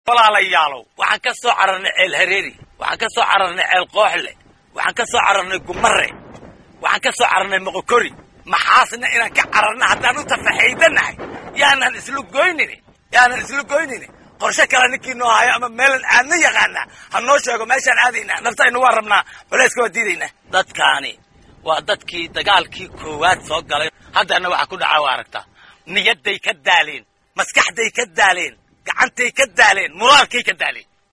walaalayaalow waxaan ka soo cararnay ceel hareeri waxaan ka soo cararnay ceel qooxle waxaan ka soo cararnay gumare waxaan ka soo cararnay moqokori maxaasna inaan ka cararna haddaan u tafaxaydanahay yaanan isla goynini yaanan isla goynini qorshe kale ninkii noo hayo ama meelan aadna yaqaanaa ha noo sheego meeshaan aadaynaa naftaynu waa rabnaa culayska waa diidaynaa dadkaani waa dadkii dagaalkii koowaad soo galay haddana waxaa ku dhaca waa aragtaa niyadday ka daaleen maskaxday ka daaleen gacantay ka daaleen muraalkay ka daaleen